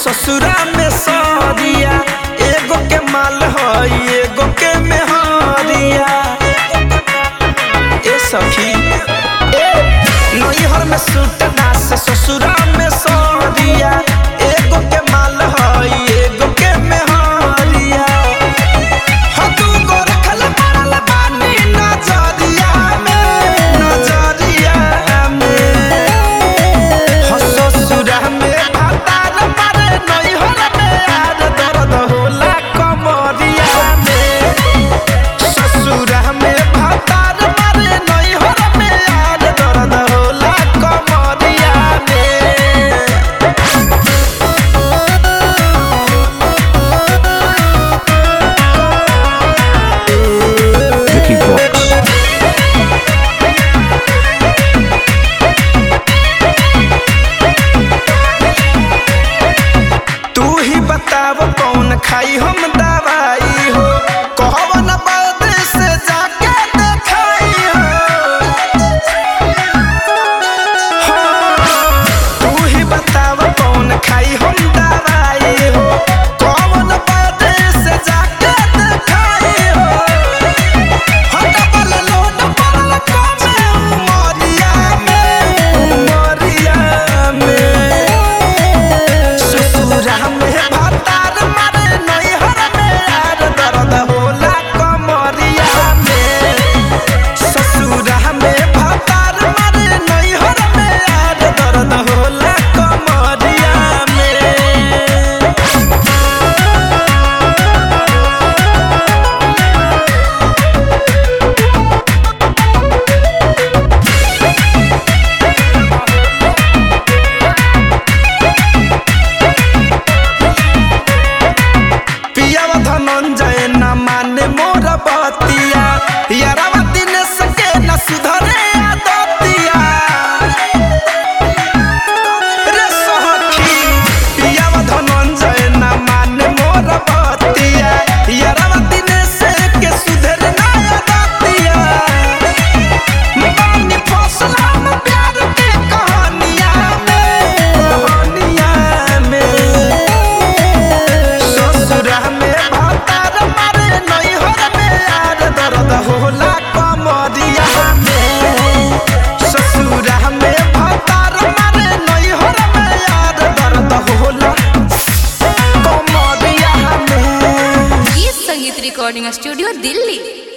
ससुरा में सरिया एगो के माल हई एगो के मेहरिया ए सखी ए नैहर में सूट नास ससुरा में सरिया एगो के माल हई एगो के मेहरिया हो तू गो रखल मारल बानी नजरिया में नजरिया में हो ससुरा में भातार मारे नैहर में यार दर्द होला कमरिया में ससुरा में भातार मारे नैहर में यार दर्द होला कमरिया में Vicky Vox. तू ही बताव कौन खाई हम दवाई हो कहवन बाद से जाके देखाई हो हाँ, तू ही बताव कौन खाई हम दवाई हो कौन बाद से जाके देखाई हो हो डबल लोड पड़ल कमे उमरिया में उमरिया में ससुरा में भातार मारे नैहर में यार दर्द होला कमरिया में ससुरा में भातार मारे नैहर में यार दर्द होला कमरिया में पियाव धनंजय न माने मोर बतिया यारावा दिनेश के न सुधरे आदतिया रे सखी पियाव धनंजय न माने मोर बतिया यारावा दिनेश के सुधरे ना आदतिया बानी फसल हम प्यार के कहानिया में कहानिया में ससुरा में भातार मारे नैहर में यार दर्द होला कमरिया में ससुरा में भातार मारे नैहर में यार दर्द होला कमरिया में गीत संगीत रिकॉर्डिंग स्टूडियो दिल्ली